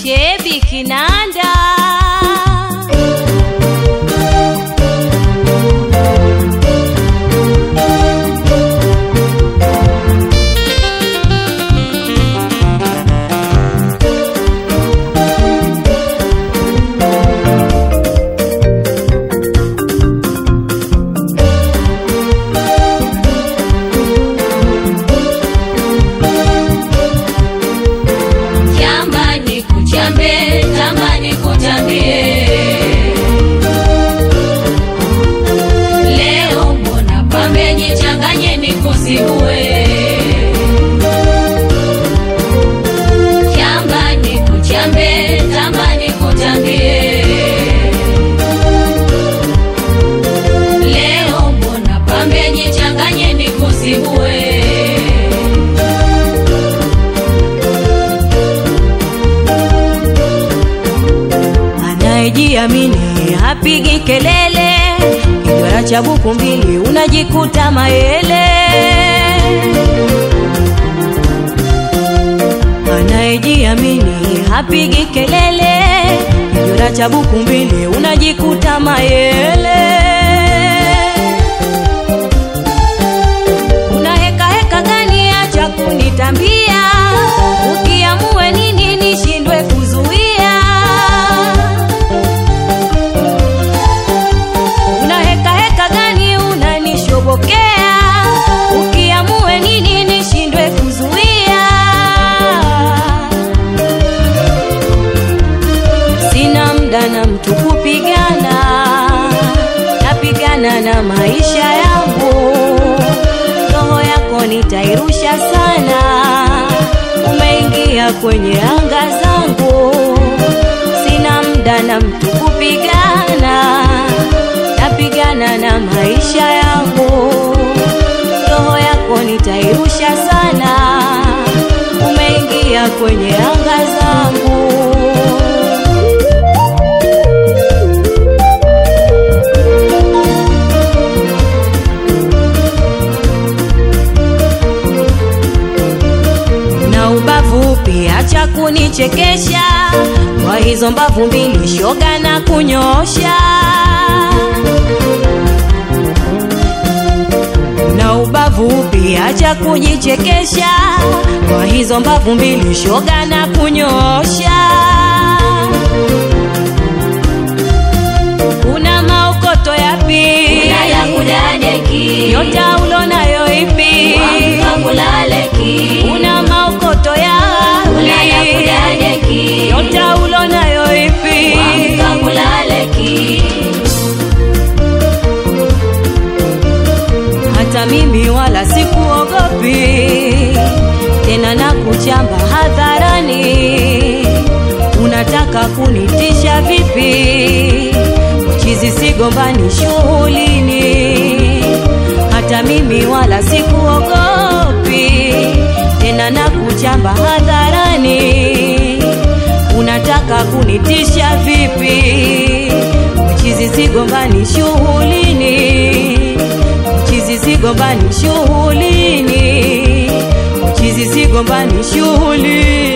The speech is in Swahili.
Shebi Kinanda. Jamani kuchambe, jamani kuchambie. Leo mbona pambe jichanganye nikusigue. Jamani kuchambe, jamani kuchambie. Leo mbona pambe jichanganye nikusigue. Anayejiamini hapigi kelele, kijwara cha buku mbili unajikuta mayele. Anayejiamini hapigi kelele, kijwara cha buku mbili unajikuta mayele. Una heka heka gani? Acha kunitambia, ukiamue nini nishindwe kuzuia. Una heka heka gani? Unanishobokea, ukiamue nini nishindwe kuzuia. Sina mda na mtu kupigana, napigana na maisha yangu. Roho yako nitairusha sana, umeingia kwenye anga zangu. Sina mda na mtu kupigana, napigana na maisha yangu. Roho yako nitairusha sana, umeingia kwenye anga zangu. na ubavu pia, acha kunichekesha kwa hizo mbavu mbili, shoga na kunyosha. Na ubavu pia, acha kujichekesha kwa hizo mbavu mbili, shoga na kunyosha. Una maokoto yapi? Ulaya kudadeki. Nyota ulonayo ipi? Wakulaleki. Una maokoto Ulaya yapi? kudadeki. Nyota ulonayo ipi? Wakulaleki. Hata mimi wala sikuogopi tena, na kuchamba hadharani. Unataka kunitisha vipi? Chizi sigombani shughulini. Hata mimi wala sikuogopi tena, na kuchamba hadharani. Unataka kunitisha vipi? Chizi sigombani shughulini chizi sigombani shughulini, chizi sigombani shughulini.